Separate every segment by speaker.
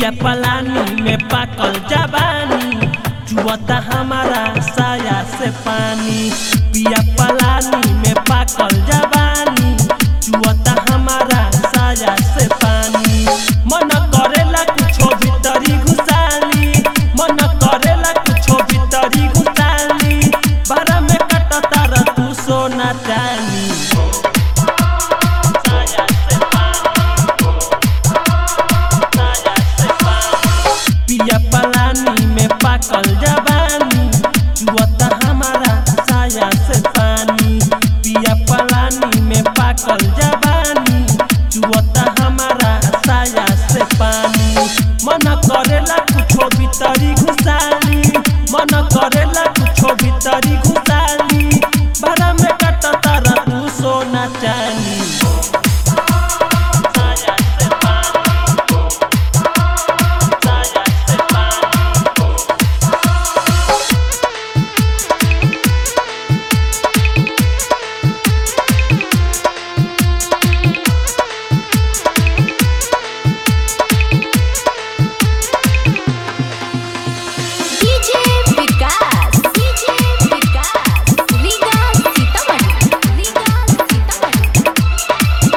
Speaker 1: पिया पलानी में पाकल जवानी चुअता हमारा साया से पानी पिया पलानी में पाकल जवानी चुअता हमारा साया से पानी मन करेला कुछो भीतरी घुसाली मन करेला कुछो भीतरी घुसाली बारा में कटता र तू सोना चानी साया से पानी साया से पानी पिया पलानी में पाकल जवानी चुअता हमारा साया से पानी पिया पलानी में पाकल जवानी चुअता हमारा साया से पानी मन करेला कुछो भीतरी घुसाली मन करेला कुछो भीतरी घुसाली बड़ा में कटता र तू सोना चानी साया से पानी साया से पानी
Speaker 2: डीजे विकास डीजे विकास लीगा सीतामढ़ी लीगा सीतामढ़ी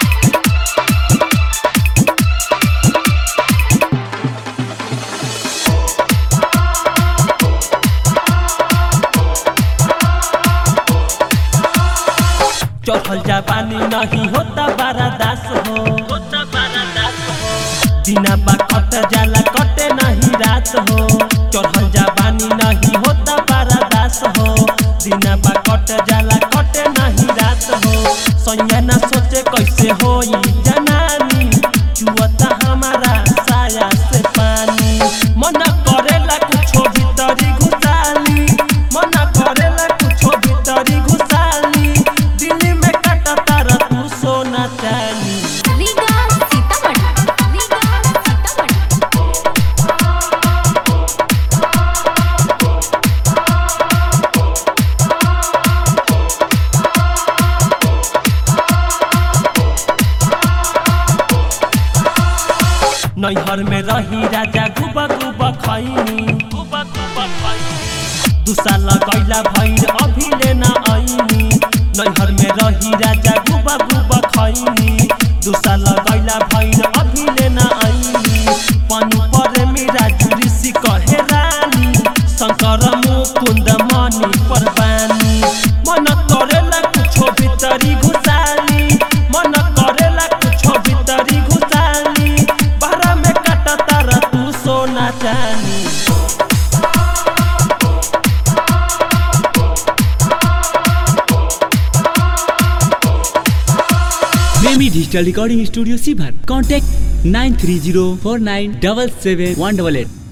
Speaker 1: चढ़ल जापानी नहीं होता बारा दास हो होता बारा दास हो दिना बा कट जाला कटे नहीं रात हो चढ़ल जापानी नहीं होता बारा दास हो दिना बा कट जाला कटे नहीं रात हो सैया ना सोचे कैसे होई जनानी चुअता हमारा साया से पानी मन करेला कुछो भीतरी घुसाली मन करेला कुछो भीतरी घुसाली दिल्ली में कटता र तू सोना चानी
Speaker 2: लीगा सीतामढ़ी लीगा सीतामढ़ी
Speaker 1: नैहर में रही राजा गुबा गुबा खैनी गुबा गुबा खैनी दू साल गैला भैर अभी लेना ऐनी नैहर में रही राजा गुबा गुबा खैनी दू साल गैला भैर अभी लेना ऐनी पनु पर मेरा जुरिसी कहे रानी शंकर मुकुंद मणि परवानी मन करेला कुछो भीतरी घुसाली मन करेला कुछो भीतरी घुसाली बारा में कटता र तू सोना चानी
Speaker 3: प्रेमी डिजिटल रिकॉर्डिंग स्टूडियो सीभर contact nine three zero four nine double seven one double at